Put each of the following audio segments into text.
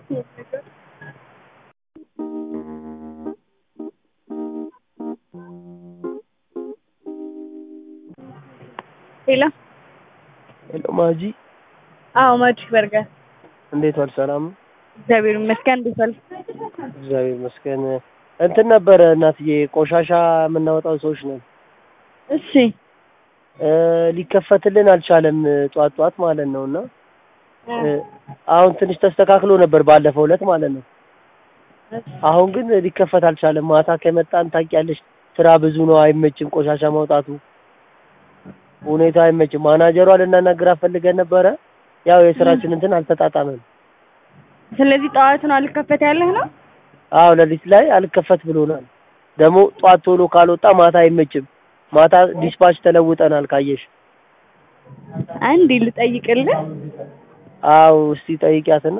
ሄሎ ሄሎ ማጂ አዎ ማጂ በርገር እንዴት ዋል? ሰላም ነው? እግዚአብሔር ይመስገን እንዴት ዋልክ? እግዚአብሔር ይመስገን። እንትን ነበረ እናትዬ ቆሻሻ የምናወጣው ሰዎች ነን። እሺ እ ሊከፈትልን አልቻለም ጧት ጧት ማለት ነው እና እ አሁን ትንሽ ተስተካክሎ ነበር ባለፈው ዕለት ማለት ነው። አሁን ግን ሊከፈት አልቻለም። ማታ ከመጣን ታውቂያለሽ ስራ ብዙ ነው፣ አይመችም ቆሻሻ ማውጣቱ ሁኔታ አይመችም። ማናጀሯ ልናናግራት ፈልገን ነበረ። ያው የስራችን እንትን አልተጣጣመም። ስለዚህ ጠዋት ነው አልከፈት ያለህ ነው? አዎ ሌሊት ላይ አልከፈት ብሎናል። ደግሞ ጧት ቶሎ ካልወጣ ማታ አይመችም። ማታ ዲስፓች ተለውጠናል ካየሽ። አንዴ ልጠይቅልህ። አዎ እስቲ ጠይቂያትና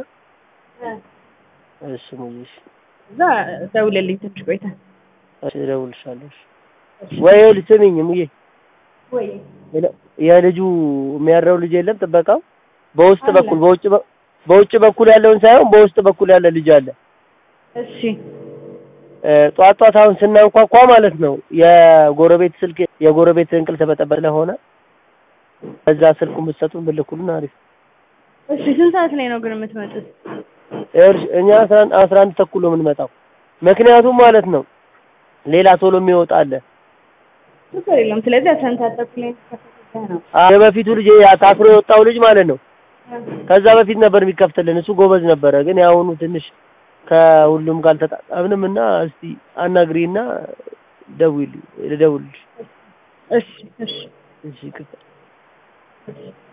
እሺ ሙዬሽ እዛ ደውልልኝ ትንሽ ቆይተህ። እሺ እደውልልሻለሁ። እሺ ወይ ይኸውልሽ ስሚኝ ሙዬ ወይ የልጁ የሚያድረው ልጅ የለም ጥበቃው በውስጥ አለ። በኩል በውጭ በ- በውጭ በኩል ያለውን ሳይሆን በውስጥ በኩል ያለ ልጅ አለ። እሺ እ ጧት ጧት አሁን ስናንኳኳ ማለት ነው የጎረቤት ስልክ የጎረቤት እንቅልፍ በጠበቅ ስለሆነ በዛ ስልኩ የምትሰጡን ብልኩልን አሪፍ። እሺ ስንት ሰዓት ላይ ነው ግን የምትመጡት? ይኸውልሽ እኛ አስራ አንድ አስራ አንድ ተኩል ነው የምንመጣው። ምክንያቱም ማለት ነው ሌላ ቶሎ የሚወጣ አለ። ችግር የለም። ስለዚህ አስራ አንድ ሰዓት ተኩል ላይ ከፈተህ ነው። አ- የበፊቱ ልጅ ያ ታስሮ የወጣው ልጅ ማለት ነው ከዛ በፊት ነበር የሚከፍትልን። እሱ ጎበዝ ነበረ። ግን የአሁኑ ትንሽ ከሁሉም ጋር አልተጣጣምንም እና እስቲ አናግሪና ደውዪልኝ ልደውልልሽ። እሺ እሺ እሺ ይቅርታ። እሺ